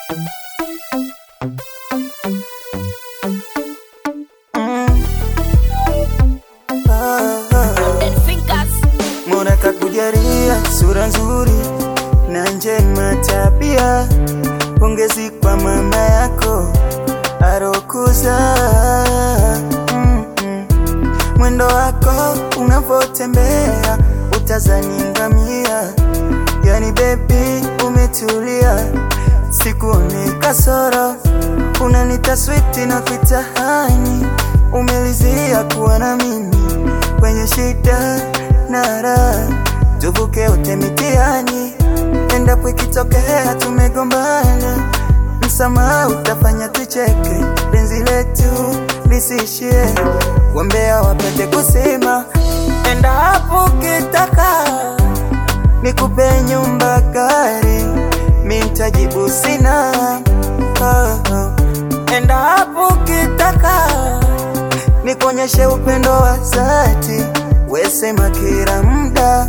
Mola kakujalia sura nzuri na njema tabia, pongezi kwa mama yako arokuza. Mm -mm. Mwendo wako unavotembea utazani ngamia, yani bebi umetulia, sikuone kasoro, unanita switi na kuitahani, umelizia kuwa na mimi kwenye shida na raha, tuvuke wote mitihani, endapo ikitokea tumegombana, msamaha utafanya tucheke, penzi letu lisishie, wambea wapate kusema, endapo ukitaka nikupe nyumba, gari, mi ntajibu sina. Oh, oh. Endapo ukitaka nikuonyeshe upendo wa dhati, wesema kila muda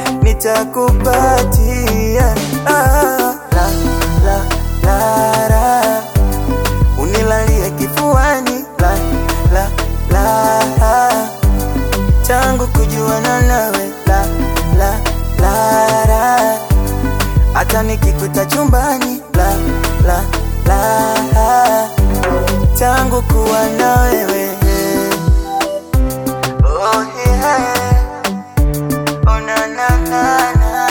nitakupatia. Ah, la, la, la, la. Unilalie kifuani la, la, la. Tangu kujuana nawe la, la, la, la. Hata nikikuta chumbani la, la, la. Tangu kuwa na wewe Oh yeah. Oh na na na na.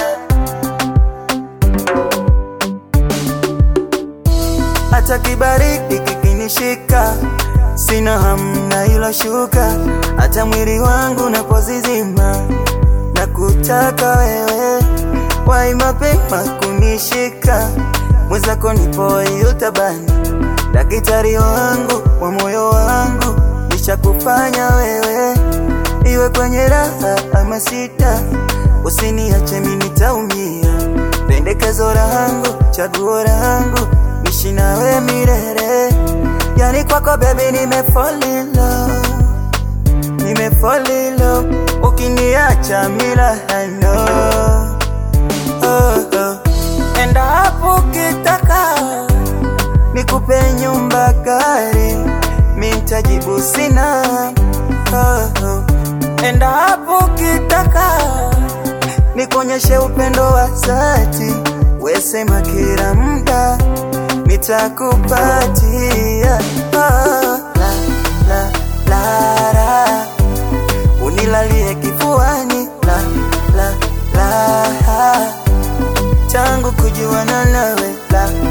Hata kibaridi kikinishika, sina hamna ilo shuka, hata mwili wangu napozizima, na kutaka wewe, wai mapema kunishika, mwenzako nipo yutabani, daktari wangu wa moyo wangu, nishakufanya wewe iwe kwenye raha ama sita, usiniache mimi nitaumia. Pendekezo langu, chaguo langu, nishi nawe milele. Yani kwako baby, nime fall in love, nime fall in love. Ukiniacha mila hano oh, oh. Endapo ukitaka nikupe nyumba, gari, mi ntajibu sina oh, oh. Endapo ukitaka nikuonyeshe upendo wa dhati, wesema kila muda nitakupatia. Ah, la, la, la, la. Unilalie kifuani la, la, la. Tangu kujuana nawe la,